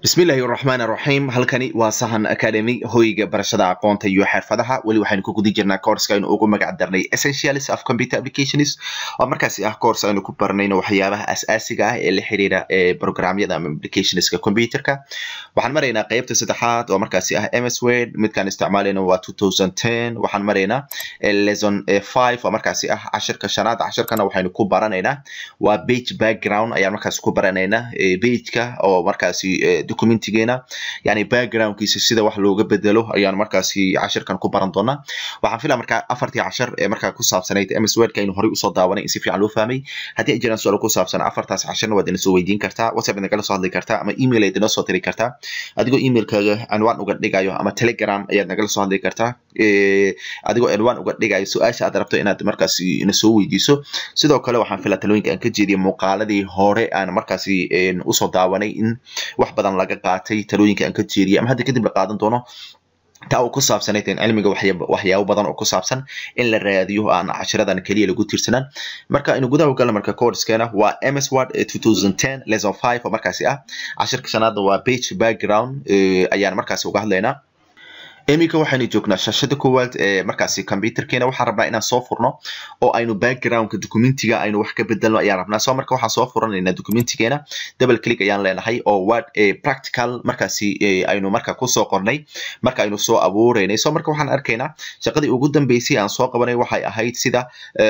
bismillahi raxmaan raxiim halkani waa sahan academy hoyga barashada aqoonta iyo xirfadaha weli waxaynu ku guda jirnaa courska aynu ugu magac darnay essentials of computer applications oo markaasi ah course aynu ku baranayno waxyaabaha asaasiga ah ee la xiriira ee programyada ama applicationska computerka waxaan maraynaa qeybta saddexaad oo markaasi ah ms word midkaan isticmaalayna waa two thousand ten waxaan maraynaa lesson five oo markaasi ah cashirka shanaad cashirkana waxaynu ku baranaynaa waa page background ayaan markaasi ku baranaynaa pageka oo markaasi documentigeena yani backgroundkiisa sida wax looga bedelo ayaan markaasi cashirkan ku baran doonaa waxaan filaa markaa afartii cashar ee markaa ku saabsanayd ms wordka aynu horey usoo daawanay in si fiican loo fahmay haddii ay jiraan su-aalo ku saabsan afartaas casharna waad ina soo weydiin kartaa whatsapp inagala soo hadli kartaa ama email ayaad inoo soo diri kartaa adigoo emailkaaga anwaan uga dhigayo ama telegram ayaad nagala soo hadli kartaa adigoo anwaan uga dhigayo su-aasha aad rabto inaad markaasi ina soo weydiiso sidoo kale waxaan filaa talooyinka aan ka jeediyay muuqaaladii hore aan markaasi usoo daawanay in wax badan laga qaatay talooyinka aan ka jeediyay ama hadda kadib la qaadan doono taa uu ku saabsanayd cilmiga waxyaabo badan oo ku saabsan in la raadiyo aan cashiradan keliya lagu tiirsanaan marka aynu gudaha galna marka coursekeena waa ms word two thousand ten lesson five oo markaasi ah cashirka shanaadna waa page background ayaan markaasi uga hadlaynaa iminka waxaynu joognaa shashada koowaad ee markaasi computerkeena waxaan rabnaa inaan soo furno oo aynu backgroundka documentiga aynu wax ka bedelno ayaan rabnaa so marka waxaan soo furanaynaa documentigeena double click ayaan leenahay oo word practical markaasi aynu marka kusoo qornay marka aynu soo abuureynay so marka waxaan arkaynaa shaqadii ugu dambeysay aan soo qabanay waxay ahayd sida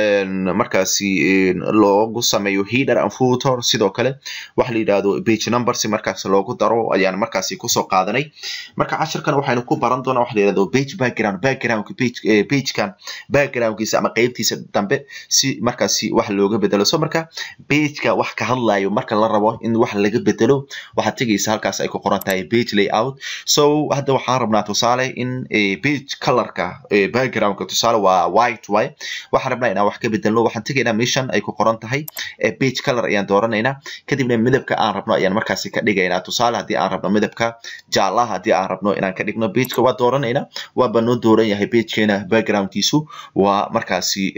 markaasi loogu sameeyo header and footer sidoo kale waxa la yidhahdo page number si markaas loogu daro ayaan markaasi kusoo qaadanay marka cashirkan waxaynu ku baran doonaa waxa la yirahdo page background backgroundka page pagekan backgroundkiisa ama qeybtiisa dambe si markaasi wax looga bedelo so marka pageka wax ka hadlayo marka la rabo in wax laga bedelo waxaad tegaysa halkaas ay ku qoran tahay page layout so hadda waxaan rabnaa tusaale in page colorka backgroundka tusaale waa white way waxaan rabnaa inaan wax ka bedelno waxaan tegaynaa mission ay ku qoran tahay page color ayaan dooranaynaa kadibna midabka aan rabno ayaan markaasi ka dhigaynaa tusaale haddii aan rabno midabka jaalaha haddii aan rabno inaan ka dhigno pageka waa dooranayna waaba noo dooran yahay pagekeena backgroundkiisu waa markaasi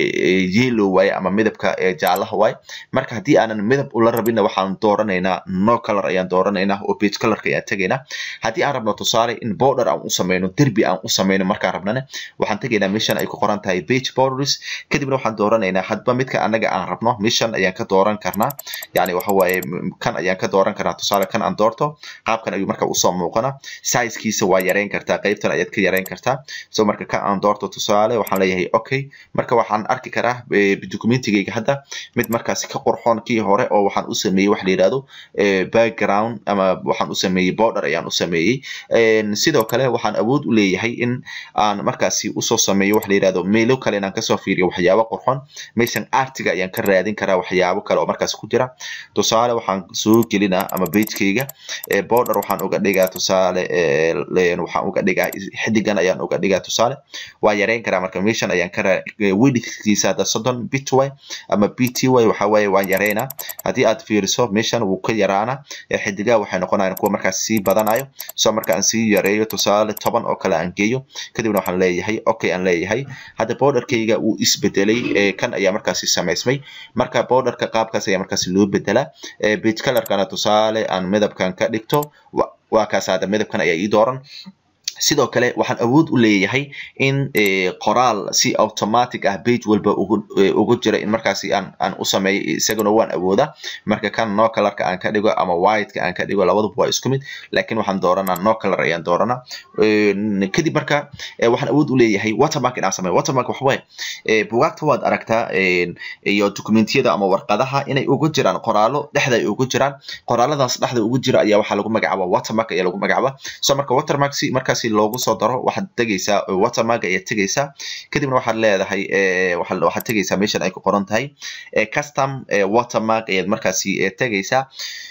yellow waaye ama midabka jaalaha waaye marka haddii aanan midab ula rabinna waxaan dooranaynaa no color ayaan dooranaynaa oo page colorka ayaan tegaynaa haddii aan rabno tusaale in border aan u sameyno derbi aan u sameyno markaan rabnana waxaan tegaynaa mission ay ku qoran tahay page borders kadibna waxaan dooranaynaa hadba midka anaga aan rabno mission ayaan ka dooran karnaa yani waxa waaye kan ayaan ka dooran karnaa tusaale kan aan doorto qaabkan ayuu marka usoo muuqana sizekiisa waa yareyn kartaa qaybtan ayaad ka yareyn kartaa so marka ka aan doorto tusaale waxaan leeyahay okay marka waxaan arki karaa documentigayga hadda mid markaasi ka qurxoon kii hore oo waxaan u sameeyey wax la yidhahdo background ama waxaan u sameeyey border ayaan u sameeyey sidoo kale waxaan awood u leeyahay in aan markaasi usoo sameeyo wax la yidhahdo meelo kale inaan kasoo fiiriyo waxyaabo qurxoon meeshan artiga ayaan ka raadin karaa waxyaabo kale oo markaasi ku jira tusaale waxaan soo gelinaa ama pagekayga border waxaan uga dhigaa tusaale waxaan uga dhigaa xidigan ayaan uga dhigaa tusaale waa yareyn karaa marka meeshan ayaan ka widthkiisa hadda soddon bit way ama bt way waxa waaye waan yareynaa haddii aad fiiriso meeshan wuu ka yaraana xidigaha waxay noqonayaan kuwa markaas sii badanayo so marka aan sii yareeyo tusaale toban oo kale aan geeyo kadibna waxaan leeyahay okay aan leeyahay hadda borderkayga wuu isbedelay kan ayaa markaasi samaysmay marka borderka qaabkaas ayaa markaasi loo bedelaa page colorkana tusaale aan midabkan ka dhigto waa kaas hadda midabkan ayaa ii dooran sidoo kale waxaan awood u leeyahay in qoraal si automatic ah page walba ugu jira in markaasi aan aan u sameeyo isaguna waan awoodaa marka kan no colorka aan ka dhigo ama whiteka aan ka dhigo labaduba waa isku mid laakiin waxaan dooranaa no color ayaan dooranaa kadib marka waxaan awood u leeyahay watermark inaan sameeyo watermark waxa waaye bugaagta waad aragtaa iyo documentiyada ama warqadaha inay ugu jiraan qoraalo dhexda ay ugu jiraan qoraaladaas dhexda ugu jira ayaa waxaa lagu magacaabaa watermark ayaa lagu magacaabaa so marka watermark si markaasi loogu soo daro waxaad tegaysaa watermark ayaad tegaysaa kadibna waxaad leedahay waxaad tegaysaa meeshan ay ku qoran tahay custom watermark ayaad markaasi tegaysaa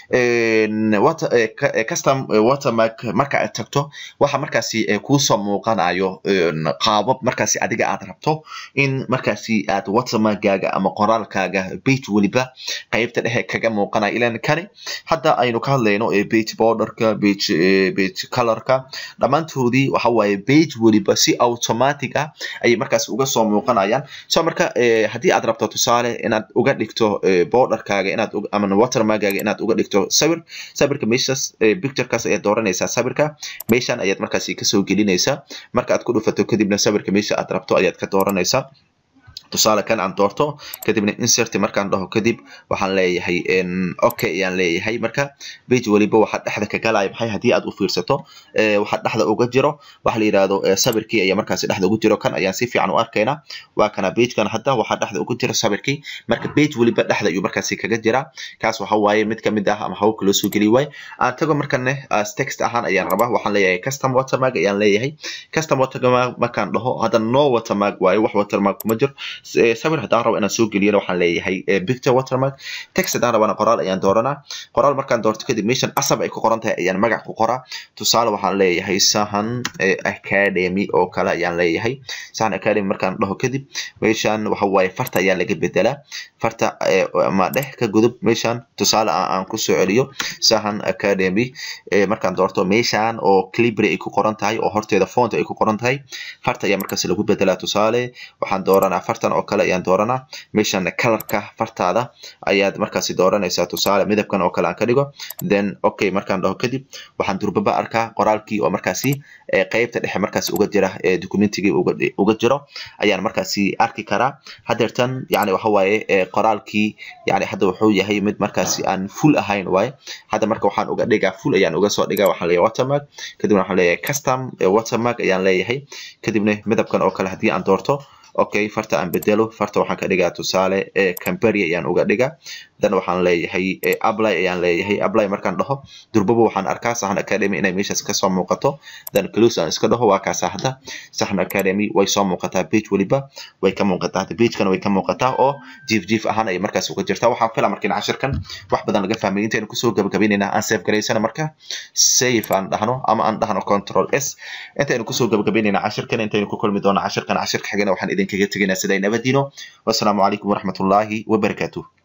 custom watermark marka aad tagto waxa markaasi kuusoo muuqanayo qaabab markaasi adiga aad rabto in markaasi aad watermarkgaaga ama qoraalkaaga page weliba qaybta dhexe kaga muuqanayo ilan kani hadda aynu ka hadlayno page borderka page page colorka dhammaantood qoraalkoodii waxa waaye page weliba si automatic ah ayay markaas uga soo muuqanayaan so marka haddii aad rabto tusaale inaad uga dhigto borderkaaga inaad ama watermarkaaga inaad uga dhigto sawir sawirka meeshaas picturekaas ayaad dooranaysaa sawirka meeshan ayaad markaasi kasoo gelinaysaa marka aad ku dhufato kadibna sawirka meesha aad rabto ayaad ka dooranaysaa tusaale kan aan doorto kadibna insert markaan dhaho kadib waxaan leeyahay okay ayaan leeyahay marka page weliba waxaa dhexda ka galaya maxay haddii aad u fiirsato waxaa dhexda uga jiro waxa la yidhahdo sawirkii ayaa markaasi dhexda ugu jiro kan ayaan si fiican u arkaynaa waa kana pagekan hadda waxaa dhexda ugu jira sawirkii marka page weliba dhexda ayuu markaasi kaga jiraa kaas waxa waaye mid kamid ah ama hababka loo soo geliy waaye aan tago markane as text ahaan ayaan rabaa waxaan leeyahay custom watermark ayaan leeyahay custom watermark markaan dhaho hadda no watermark waaye wax watermark kuma jiro sawir haddaan rabo inaan soo geliyana waxaan leeyahay picture watermark text haddaan rabana qoraal ayaan dooranaa qoraal markaan doorto kadib meeshan asab ay ku qoran tahay ayaan magac ku qoraa tusaale waxaan leeyahay sahan academy oo kale ayaan leeyahay sahan academy markaan dhaho kadib meeshan waxa waaye farta ayaa laga bedelaa farta ama dhex ka gudub meeshan tusaale aan kusoo celiyo sahan academy markaan doorto meeshan oo clibry ay ku qoran tahay oo horteeda font ay ku qoran tahay farta ayaa markaas lagu bedelaa tusaale waxaan dooranaa fartan oo kale ayaan dooranaa meeshan colorka fartaada ayaad markaasi dooranaysaa tusaale midabkan oo kale aan ka dhigo then okay markaan dhaho kadib waxaan durbaba arkaa qoraalkii oo markaasi qeybta dhexe markaasi uga jira documentigii uga jiro ayaan markaasi arki karaa hadeertan yani waxa waaye qoraalkii yani hadda wuxuu yahay mid markaasi aan full ahayn waaye hadda marka waxaan uga dhigaa full ayaan uga soo dhigaa waxaan leeyahay watermark kadibna waxaan leeyahay custom watermark ayaan leeyahay kadibna midabkan oo kale haddii aan doorto okay farta aan bedelo farta waxaan ka dhigaa tusaale cambery ayaan uga dhigaa dan waxaan leeyahay apply ayaan leeyahay apply markaan dhaho durbaba waxaan arkaa sahan academy inay meeshaas kasoo muuqato dan close aan iska dhaho waa kaasa hadda sahan academy way soo muuqataa page weliba way ka muuqataa hadda pagekana way ka muuqataa oo jiif jiif ahaan ay markaas uga jirtaa waxaan filaa markiin cashirkan wax badan laga fahmay intaynu kusoo gabagabaynaynaa aan save garaysana marka save aan dhahno ama aan dhahno control s intaynu kusoo gabagabaynaynaa cashirkan intaynu ku kulmi doona cashirkan cashirka xigana waxaan idinkaga tegaynaa siday nabadiino wassalaamu calaykum waraxmatullaahi wabarakaatuh